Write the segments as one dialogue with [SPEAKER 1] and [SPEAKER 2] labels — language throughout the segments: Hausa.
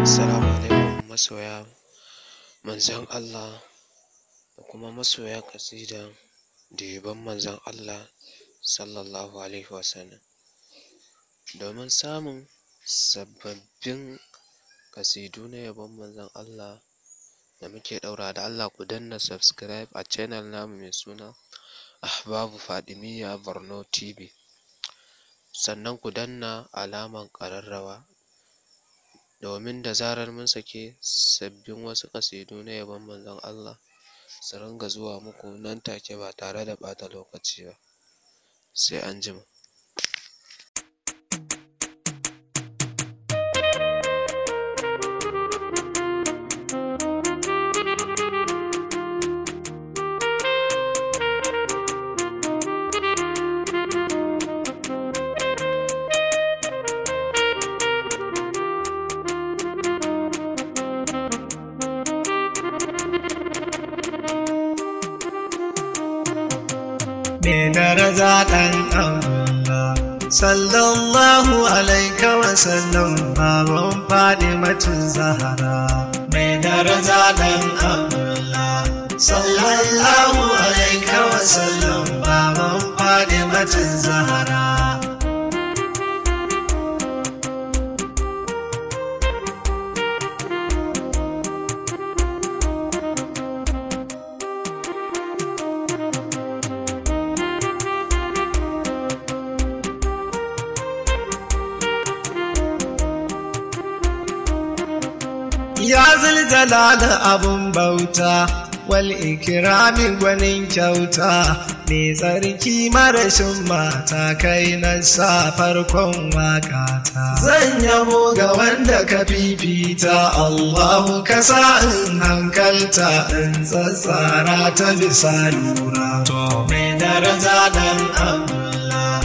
[SPEAKER 1] Assalamu alaikum masoya manzon Allah da kuma masoya ƙasidan diban manzon Allah sallallahu alaihi wasallam. Domin samun sababbin ƙasidu na yabon manzon Allah da muke ɗaurawa da Allah ku danna subscribe a channel namu mai suna Ahbabu Fadimiyya Borno TV. Sannan ku danna alaman ƙararrawa domin da zarar mun sake sabbin wasu ƙasidu na yabon manzon Allah su ringa zuwa muku nan take ba tare da ɓata lokaci ba. Sai anjima.
[SPEAKER 2] Me daraja ɗan Allah, sallallahu alaika wa sallam baban Fadimatun Zahara. Me daraja ɗan Allah, sallallahu alaika wa sallam baban Fadimatun Zahara. Ya zuljalala abun bauta, wal ikirami gwanin kyauta, mai tsarki marashin mata kai na sa farkon wakata. Zan yabo ga wanda ka fifita, Allahu ka sa in hankalta in tsatsara ta bisa lura. To, mai daraja dan Allah,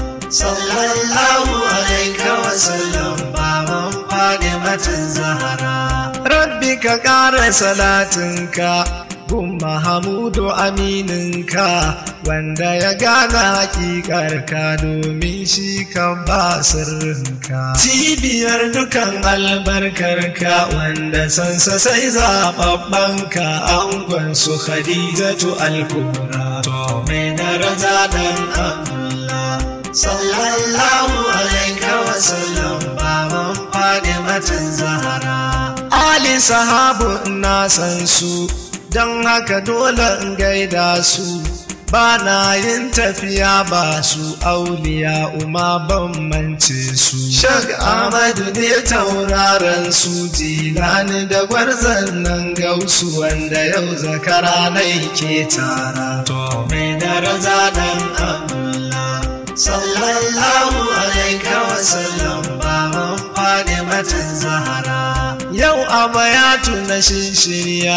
[SPEAKER 2] sallallahu alaika wa sallam, baban Fadimatin Zahara. Rabbi ka ƙara salatinka, gun Mahamudu amininka, wanda ya gane hakikarka domin shi kan ba sirrinka. Cibiyar dukan albarkarka wanda sansa sai zaɓaɓɓanka angon su Khadijatu Alkubra. To, mai daraja dan Allah, sallallahu alaika wa sallam, baban Fadimatin Zahara. Ali sahabu na san su, don haka dole in gaida su, ba na yin tafiya ba su auliya uma ban mance su. Shag Ahmadu ne tauraron su jilani da gwarzan nan gausu wanda yau zakara na ke tara. To, mai daraja dan Allah, sallallahu alaika wa sallam, baban Fadimatin Zahara. Yau a bayatu na shirya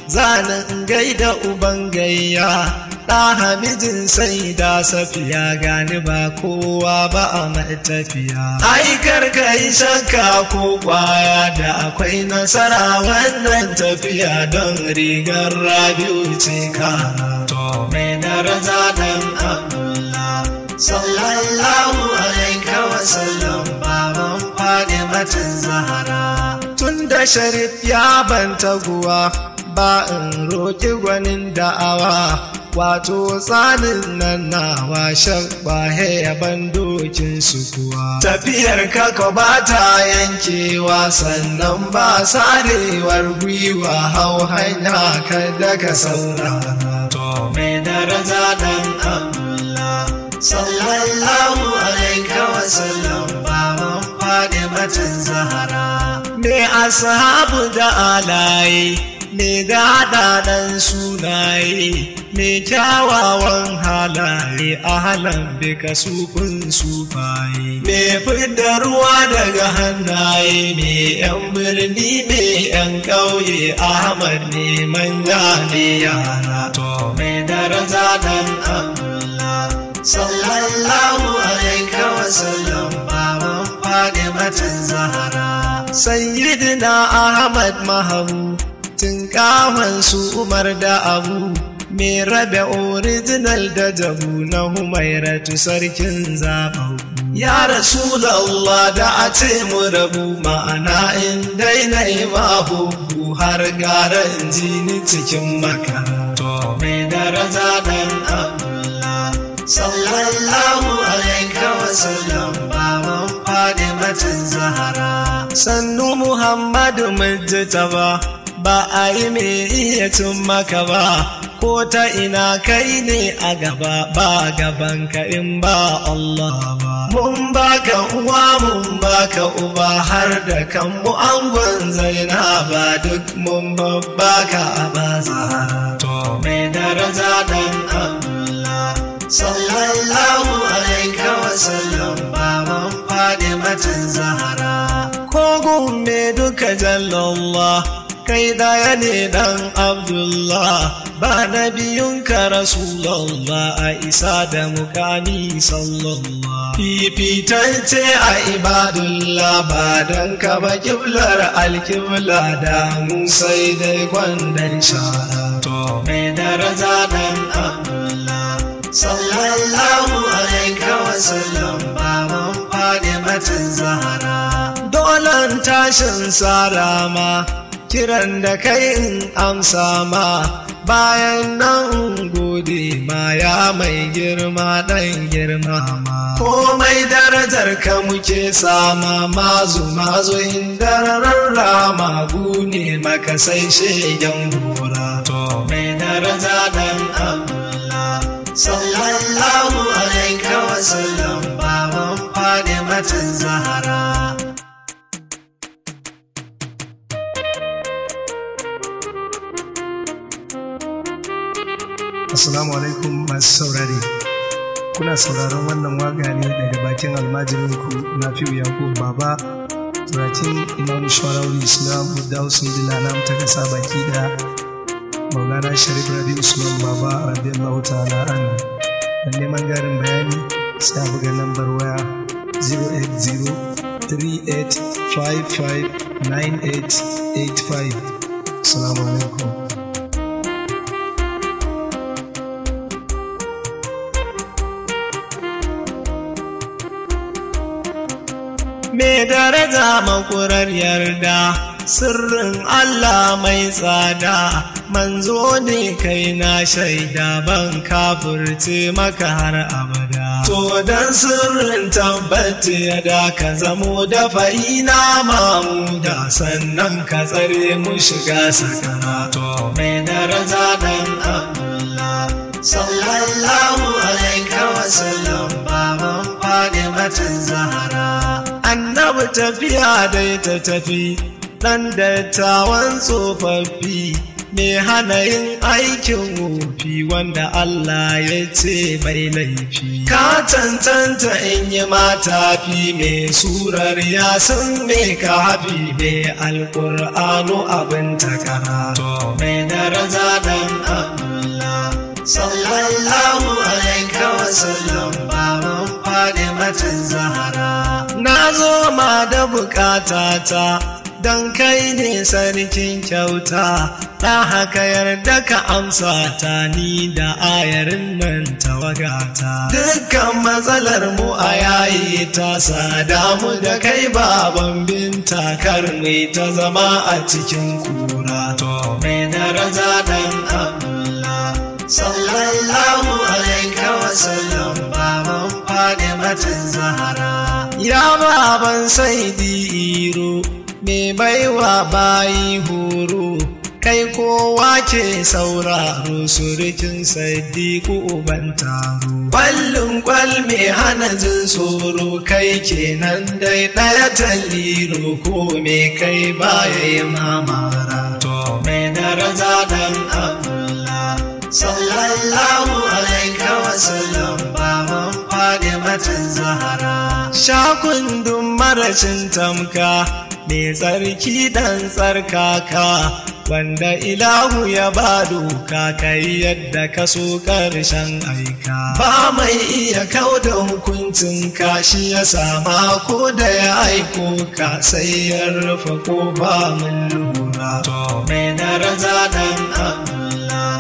[SPEAKER 2] zanen gaida uban gayya ɗa hamidin sai da safiya gani ba kowa ba a mai tafiya. Aikar ka yi shakka ko kwaya da akwai nasara wannan tafiya don rigar rabiu ce kara. To mai daraja dan Allah sallallahu alaika wa sallam baban Fadimatin Zahara. tun da sharif ya ban taguwa ba in roƙi gwanin da'awa wato tsanin nan nawa shakba ya ban dokin su kuwa tafiyar kaka ba ta yankewa sannan ba sarewar gwiwa hau hanya kada ka saurara to mai daraja dan Allah sallallahu alaika wa sallam baban Fadimatin Zahara me ashabu da alaye me daɗaɗan sunaye me kyawawan halaye a halan bika sufin sufaye me fidda ruwa daga hannaye me yan birni me yan ƙauye ahmad ne manya ne yara to me daraja dan Allah sallallahu alaika wa sallam baban Fadimatin Zahara Sayyidina Ahmad Mahamu tun kafan su Umar da Abu me rabe original da jabu na Humairatu sarkin zaɓaɓɓu Ya Rasulallah da a ce mu rabu ma'ana in daina yi ma bubu har gara in ji ni cikin makaranto mai daraja dan Allah. Sallallahu alaika wa sallam baban Fadimatin Zahara. Sannu Muhammadu Mujtaba ba a yi mai iya cin maka ba. ko ta ina kai ne a gaba ba gaban ka in ba Allah ba. Mun baka uwa mun baka uba har da kanmu angon zainaba duk mun babbaka a bazara. To mai daraja dan Allah. Sallallahu alaika wa sallam baban Fadimatin Zahara. Kogun me duka jallallah kai daya ne dan Abdullah. ba na biyunka rasulallah a isa da mukami sallallah fifitance a ibadullah ba don ka ba kiblar alkibla da mu sai dai gwandar shara to mai daraja dan abdullah sallallahu alaika wa sallam baban fadimatin zahara dolan tashin sarama kiran da kai in amsa ma bayan nan gode ma ya mai girma ɗan girma ma komai darajar ka muke sama mazu mazu indararar rama gune maka sai shegen gora to mai daraja dan Allah sallallahu alaika wa sallam baban fadimatin zahara
[SPEAKER 3] Assalamu alaikum masu saurare. Kuna sauraron wannan waga ne daga bakin almajirinku na fiye Yakubu Baba, turakin Imam Shawararri Islam Budda Hussein Dilanam ta kasa baki da Maulana Sharif Rabi Usman Baba radiyallahu ta'ala an. Dan neman garin bayani sai a buga lambar waya 08038559885. Assalamu alaikum.
[SPEAKER 2] Me daraja makurar yarda, sirrin Allah mai tsada, manzo ne kai na shaida ban kafurce maka har abada. To dan sirrin tabbata ya da ka zamo da fa'ina mamuda sannan ka tsare mu shiga sakara. To mai daraja dan Allah, sallallahu alaihi wa sallam baban Fadimatin Zahara. annabi tafiya dai ta tafi ɗan dattawan tsofaffi mai hana yin aikin wofi wanda Allah ya ce mai laifi. Ka cancanta in yi mata fi mai surar yasin mai kafi mai alƙur'anu abin takara. To mai daraja dan Allah. Sallallahu alaihi wa sallam baban Fadimatin Zahara. Na zo ma da bukatata don kai ne sarkin kyauta, ta haka yarda ka amsa ta ni da ayarin nan tawagata. Dukkan matsalar mu a yayi ta sada mu da kai baban binta kar mai ta zama a cikin kura. To mai daraja dan Allah. Sallallahu alaihi wa sallam baban Fadimatin Zahara. Ya baban saidi iro, me baiwa bayi horo, kai kowa ke sauraro surukin sadiku uban taro. Kwallon kwal me hana jin tsoro kai kenan dai ɗaya taliro ko me kai baya yi mamara. To me daraja dan Allah. Sallallahu alaihi wa sallam baban Fadimatin Zahara. Shakundun marashin tamka mai tsarki dan tsarkaka wanda ilahu ya ba doka kai yadda ka so ƙarshen aika. Ba mai iya kau da hukuncin ka shi ya sama ko da ya aiko ka sai ya rufe ko ba mun lura. To mai daraja dan Allah.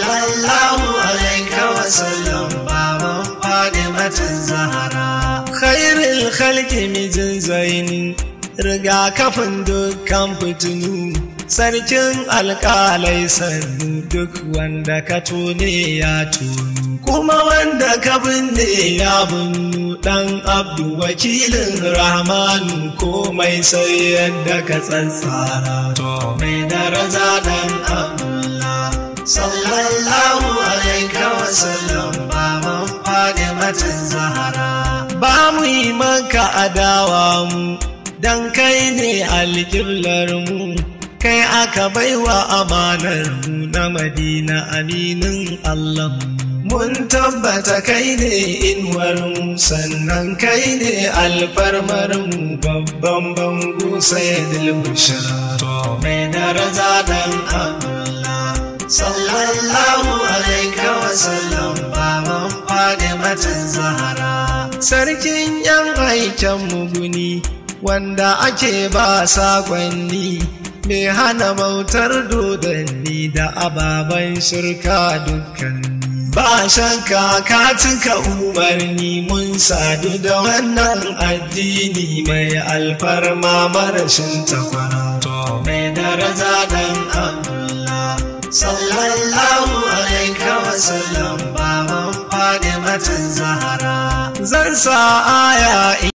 [SPEAKER 2] Sallallahu alaihi wa sallam baban Fadimatin Zahara. khairul khalqi mijin zaini rigakafin dukkan fitinu sarkin alƙalai sannu duk wanda ka tone ya tonu kuma wanda ka binne ya binnu ɗan abdu wakilin rahmanu komai sai yadda ka tsantsara to mai daraja ɗan abdullah sallallahu alaika wasallam baban fadimatin zahara ba mu yi maka adawa mu dan kai ne alƙiblar mu kai aka baiwa amanar mu na madina aminin allah mun tabbata kai ne inuwar mu sannan kai ne alfarmar mu babban bango sai dilbushara to mai daraja dan allah sallallahu alaika wasallam baban fadimatin zahara sarkin yan aiken muguni wanda ake ba sakonni mai hana bautar dodanni da ababen shirka dukkan ba shakka ka cika umarni mun sadu da wannan addini mai alfarma marashin takwara to mai daraja dan Allah sallallahu alaika wasallam baban fadimatin zahara zan sa aya